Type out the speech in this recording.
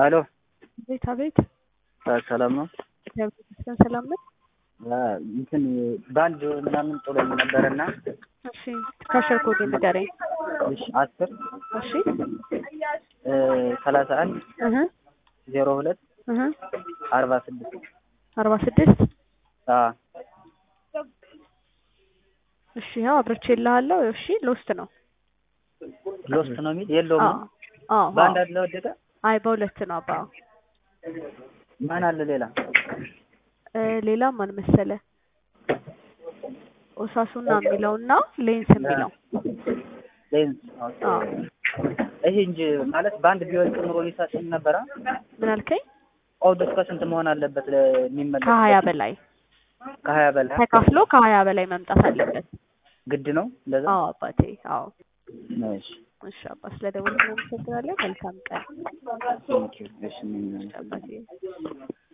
አሎ አቤት አቤት። ሰላም ነው? እግዚአብሔር ይመስገን ሰላም ነው። እንትን በአንድ ምናምን ጥሎኝ ነበረና እሺ ከሸር ኮድ ንገረኝ። እሺ አስር እሺ ሰላሳ አንድ እህ ዜሮ ሁለት እህ አርባ ስድስት አርባ ስድስት አዎ እሺ ያው አብረቼ እልሃለሁ። እሺ ሎስት ነው። ሎስት ነው የሚል የለውም አዎ ነው? አዎ በአንድ አዎ። አለ ወደቀ። አይ በሁለት ነው አባ። ማን አለ ሌላ? እ ሌላ ማን መሰለ? ኦሳሱና የሚለውና ሌንስ የሚለው ሌንስ አዎ። ይሄ እንጂ ማለት በአንድ ቢወድቅ ኑሮ ሊሰጥም ነበረ። ምን አልከኝ? ኦድ እስከ ስንት መሆን አለበት ለሚመለስ? ከሀያ በላይ ከሀያ በላይ ተካፍሎ ከሀያ በላይ መምጣት አለበት። ግድ ነው እንደዛ? አዎ አባቴ አዎ። እሺ እሺ አባ ስለደወልክ እናመሰግናለን። መልካም ቀን ቴንኪው። እሺ ምን አባቴ።